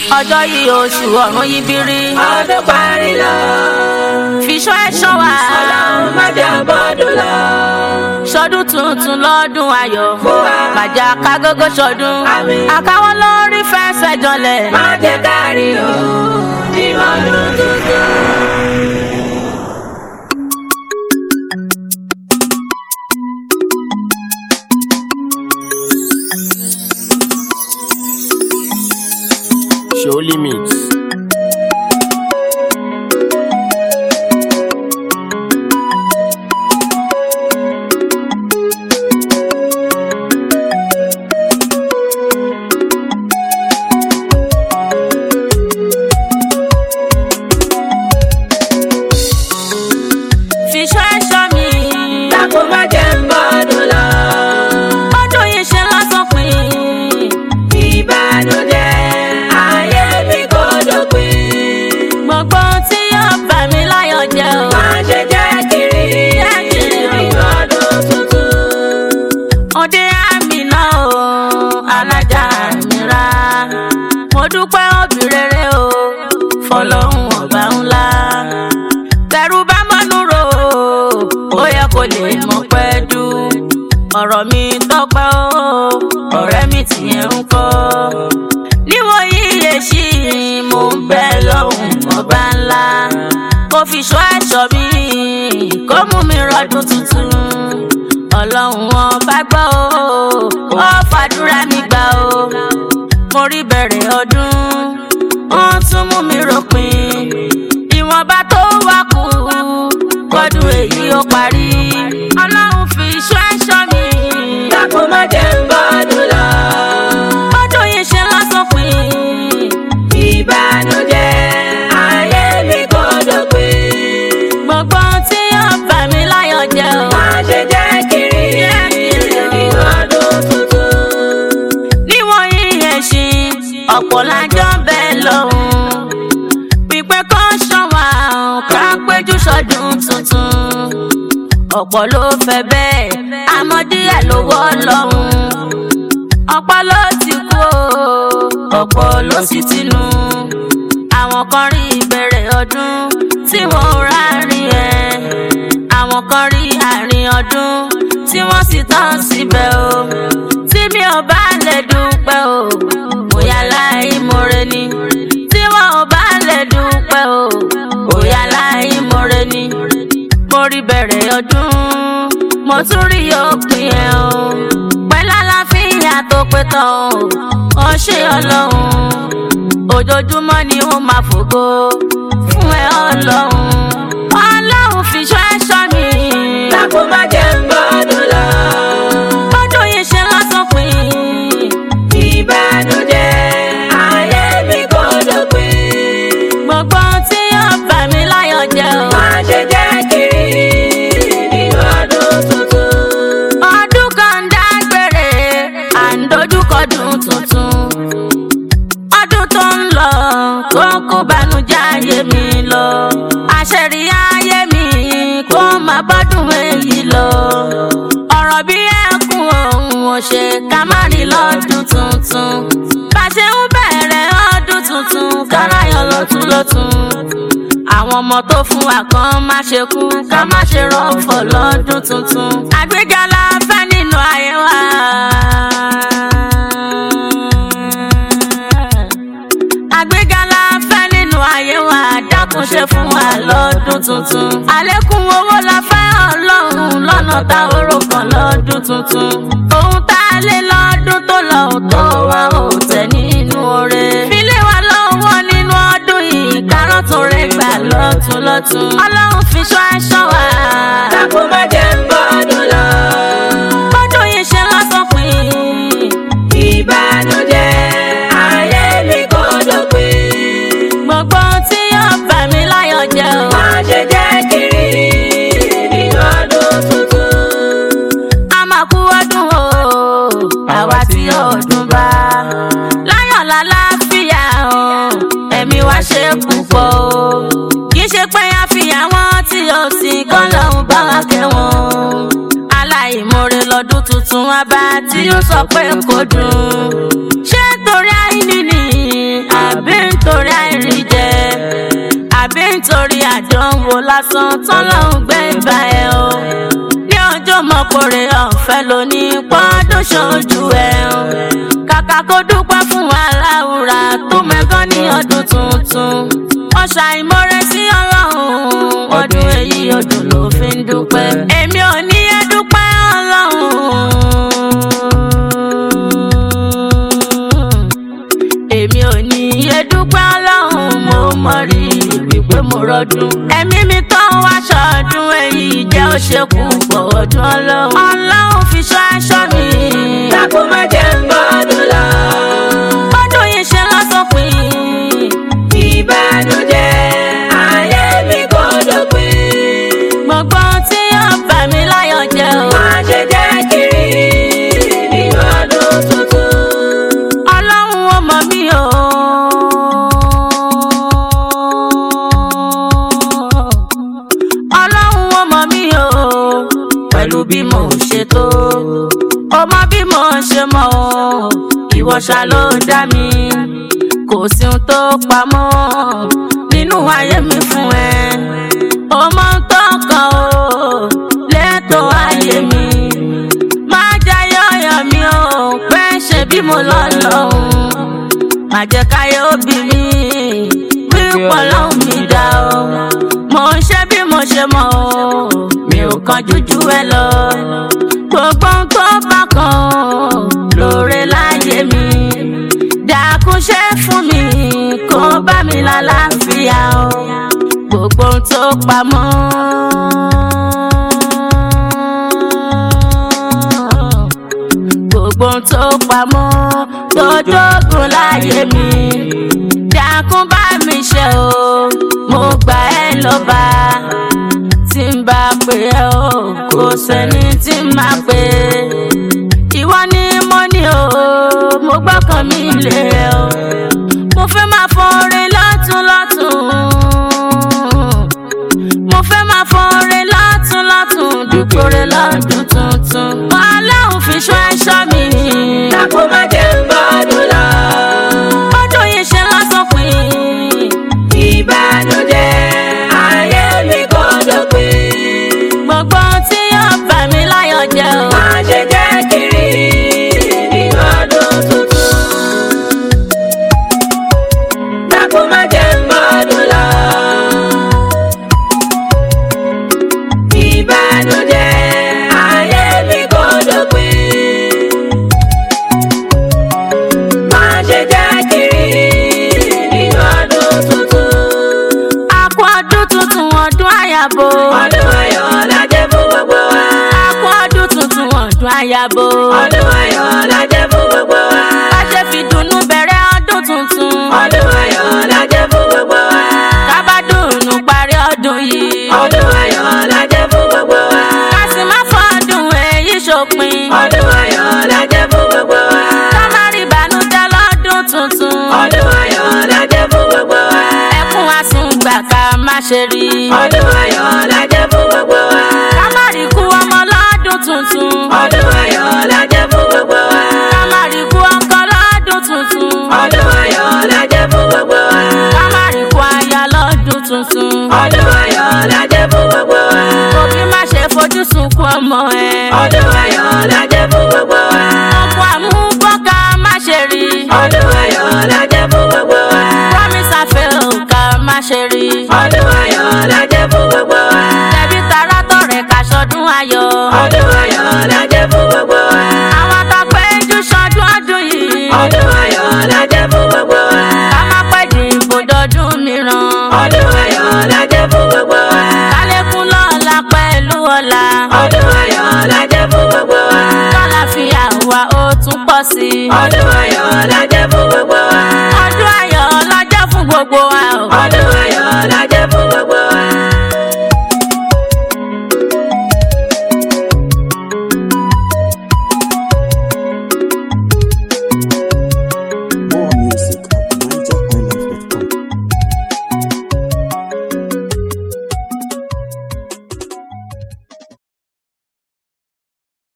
ọjọ́ yìí oṣù ọ̀run yí bírí ọdún parí lọ. fiṣọ́ ẹ̀ṣọ́ wa ọlọ́run má jẹ́ bọ́dún lọ. ṣọdún tuntun lọ́dún ayọ̀ Fún wa. màjà kágógó ṣọdún Àmín. àkáwọ́ lórí fẹsẹ̀ jọlẹ̀ má jẹ́ kárí o nínú ọdún tuntun. Show limits. fiṣọ́ ẹ̀ṣọ́ mi dákun má jẹ́ bọ́dún lọ. ọdún yìí ṣe lásán pin ìbànújẹ́ ayé mi kò dópin. gbogbo tí yóò bà mí láyọ̀ jẹ́ o má ṣe jẹ́ kiri Jẹ́ kiri o. nínú ọdún tuntun. òde àmì náà o alájà mi ra mo dúpẹ́ òbí rere o fọlọ́hún ọba ńlá tẹ̀rù bá mọ́nú ro ó yẹ kó lè mọ̀ pẹ́ dù ọ̀rọ̀ mi tọ́pẹ́ o ọ̀rẹ́ mi tìyẹn ń kọ́ níwọ̀n yíyẹ sí mo ń bẹ lọ́hùn ọba ńlá kó fi ṣọ́ ẹ̀ṣọ́ mi kó mú mi rọ́dún tuntun ọlọ́run ọba gbọ́ o ó fàdúrà mi gbà o mo rí bẹ̀rẹ̀ ọdún wọ́n tún mú mi ròpin ìwọ̀nba tó wá kù kọ́dún èyí ó parí ọlọ́run fi iṣọ́ ẹ̀ṣọ́ mi dákun má jẹ́ bọ́dún lọ. ọdún yìí ṣe lásán pin ìbànújẹ́ ayé mi kò dópin. gbogbo tí yóò bà mí láyọ̀ jẹ́ o má ṣe jẹ́ kiri Jẹ́ kiri o. nínú ọdún tuntun. níwọ̀n yíyẹ ṣí ọ̀pọ̀ lájọ́ bẹ́ẹ̀ lọ́hùn pípẹ́ kọ́ ṣọ́wà ká péjú sọ́dún tuntun ọ̀pọ̀ ló fẹ́ bẹ́ẹ̀ àmọ́ díẹ̀ ló wọ́ lọ́hùn ọ̀pọ̀ ló ti kú o ọ̀pọ̀ ló sì ti nù àwọn kan rí ìbẹ̀rẹ̀ ọdún tí wọ́n rárín ẹ̀ àwọn kan rí àárín ọdún tí wọ́n sì tán síbẹ̀ o tí mi ò bá lè dúpẹ́ o bóyá láì mọ̀rẹ́ ni tí wọ́n ò bá lè dúpẹ́ o bóyá láì mọ̀rẹ́ ni mo rí bẹ̀rẹ̀ ọdún mo tún rí òpin ẹ̀ o pẹ̀lú àlàáfíà tó pé tán o ó ṣe ọlọ́run ojoojúmọ́ ni ó máa fògo fún ẹ ọlọ́run ọlọ́run fi ṣọ́ ẹ̀ṣọ́ mi dákun má jẹ́ bọ́dún lọ. ọdún yìí ṣe lásán pin ìbànújẹ́ ayé mi kò dópin. gbogbo tí yóò bà mí láyọ̀ jẹ́ o. má ṣe jẹ́ kiri nínú ọdún tuntun. ọdún kan dágbére à ń dojúkọdún tuntun ọdún tó ń lọ kó kó banújẹ́ ayé mi lọ àṣẹrí ayé mi kó má bọ́dún èyí lọ ọ̀rọ̀ bí ẹkún òun ò ṣe ká má rí lọ́dún tuntun bá ṣe ń bẹ̀rẹ̀ ọdún tuntun kárayọ̀ lọ́tún lọ́tún àwọn ọmọ tó fún wa kan má ṣe kú ká má ṣe rọ́fọ̀ lọ́dún tuntun àgbéga la fẹ́ nínú ayé wa. àgbéga la fẹ́ nínú ayé wa dákun ṣe fún wa lọ́dún tuntun. àlékún owó la fẹ́ ọlọ́run lọ́nà tá a rò kàn lọ́dún tuntun. ohun tá a lé lọ́dún tó lọ ò tó wa ò tẹ̀ nínú oore. filé wa lọ́wọ́ nínú ọdún yìí kárọ̀ tó rẹ̀ gbà lọ́tún lọ́tún. ọlọ́run fi ṣọ́ aṣọ wa. dákun má jẹ́ bọ́dún lọ. bọ́dún yìí ṣe lọ́sàn pin. ìbànújẹ́ ayé mi kò dópin. gbogbo tí yóò bà mí láyọ̀ jẹ́ o. má ṣe jẹ́ kiri nínú ọdún tuntun. a máa kú ọdún o àwa tí ọdún bá láyọ̀ lálàáfíà o ẹ̀mí wa ṣe púpọ̀ o kì í ṣe pé a fi àwọn tí o sì kọ́ lọ́hùn bá wa kẹ́wọ̀n aláìmoore lọ́dún tuntun wa bá tí ó sọ pé kò dùn ṣé torí àìní ni àbí lásán tọ́lọ́hún gbé bá ẹ o ní ọjọ́ mọ́kòrè ọ̀fẹ́ lóní pọ́ọ́dún ṣojú ẹ o kàkà kó dúpẹ́ fún aláwùrà tó mẹ́gàn ní ọdún tuntun ọ̀ṣà ìmọ̀rẹ́ sí ọlọ́run ọdún èyí ọdún ló fi ń dúpẹ́ èmi ò ní ẹ dúpẹ́ ọlọ́run èmi ò ní iye dúpẹ́ ọlọ́run mo mọ̀ rí wípé mo rọdún. ẹ̀mí mi tó ń wá ṣọdún èyí jẹ́ ó ṣe kú pọ̀ ọdún ọlọ́run. ọlọ́run fi ṣọ́ aṣọ mi. Dákun má jẹ́ ń gbọ́dún lọ. ọdún yìí ṣe lọ́sọ̀pin. Ìbànújẹ́ ayé mi kò dópin. gbogbo ohun tí yóò bà mí láyọ̀ jẹ́ o. Má ṣe jẹ́ kiri nínú ọdún tuntun. ọlọ́run ó mọ̀ mí o. ọlọ́run ó mọ̀ mí o. pẹ̀lú bí mo ṣe tó. ó mọ bí mo ṣe mọ̀ o. ìwọ ṣá ló dá mi. kò sí ohun tó pamọ́ nínú ayé mi fún ẹ. ó mọ ohun tó kàn o. lẹ́tọ̀ ayé mi máa jayé ọyọ mi o pé ṣe bí mo lọ lọ́hùn má jẹ́ káyé òbí mi pípọ̀ lọ́hùn mi dá o mo ń ṣe bí mo ṣe mọ̀ o mi ò kan jújú ẹ lọ gbogbo ohun tó bá kan o lóore láyé mi dákun ṣe fún mi kó bá mi lálàáfíà o gbogbo ohun tó pamọ́ gbogbo ohun tó pamọ́ tó dógùn láyé mi dákun bá mi ṣe o mo gbà ẹ́ lọ́ba tí n bá pè ẹ́ o kò sẹ́ni tí n máa pè ìwọ ni mo ní o mo gbọ́kàn mi lé o mo fẹ́ máa fọrin lọ́tún lọ́tún mo fẹ́ máa fọrin lọ́tún lọ́tún dúkòrè lọ́dún tuntun ọlọ́run fi ṣọ́ ẹ̀ṣọ́ mi. Dákun má jẹ́ ń gbọ́dún lọ. ọdún yìí ṣe lọ́sọ̀pin. Ìbànújẹ́ ayé mi kò dópin. gbogbo ohun tí yóò bà mí láyọ̀ jẹ́ o. Má ṣe jẹ́ kiri nínú ọdún tuntun. Dákun má jẹ́ ń gbọ́dún lọ. Ìbànújẹ́ ayé mi kò dópin. Má ṣe jẹ́ kiri nínú ọdún tuntun. a kú ọdún tuntun ọdún àyàbò. Ọdún ayọ̀ la jẹ́ fún gbogbo wa. a kú ọdún tuntun ọdún àyàbò. Ọdún ayọ̀ la jẹ́ fún gbogbo wa. bá ṣe fi dùnnú bẹ̀rẹ̀ ọdún tuntun. Ọdún ayọ̀ la jẹ́ fún gbogbo wa. ká bá dùnnú parí ọdún yìí. Ọdún ayọ̀ la jẹ́ fún gbogbo wa. ká sì má fọdún èyí ṣòpin. Ọdún ayọ̀ la jẹ́ fún gbogbo wa. ká má rí ìbànújẹ́ lọ́dún tuntun. Ọdún ayọ̀ la jẹ́ fún gbogbo wa. ẹkún àsùngbà ká má ṣe rí. Ọdún ayọ̀ la jẹ́ fún gbogbo wa. ká má rí kú ọmọ lọ́dún tuntun. Ọdún ayọ̀ la jẹ́ fún gbogbo wa. ká má rí kú ọkọ lọ́dún tuntun. Ọdún ayọ̀ la jẹ́ fún gbogbo wa. ká má rí kú aya lọ́dún tuntun. Ọdún ayọ̀ la jẹ́ fún gbogbo wa. òbí má ṣe fojú sunkún ọmọ ẹ. Ọdún ayọ̀ la jẹ́ fún gbogbo wa. ọkọ àmúbọ́ ká má ṣe rí. Ọdún ayọ̀ la jẹ́ fún gbogbo wa. promise àfẹ́ ò ká má ṣe rí. Ọdún ayọ̀ la jẹ́ fún gbogbo wa. tẹ̀bí tará tọ̀rẹ́ ká ṣọdún ayọ̀. Ọdún ayọ̀ la jẹ́ fún gbogbo wa. àwọn àtàpéjú ṣọdún ọdún yìí. Ọdún ayọ̀ la jẹ́ fún gbogbo wa. ká má pẹ́ dìbò dọdún mìíràn. Ọdún ayọ̀ la jẹ́ fún gbogbo wa. kálẹ́kùn lọ́la pẹ̀lú ọ̀la. Ọdún ayọ̀ la jẹ́ fún gbogbo wa. kálàfíà wa ó tún pọ̀ sí i. Ọdún ayọ̀ la jẹ́ fún gbogbo wa. ọdún ayọ̀ lọ́jọ́ fún gbogbo wa o. Ọdún ayọ̀ la jẹ́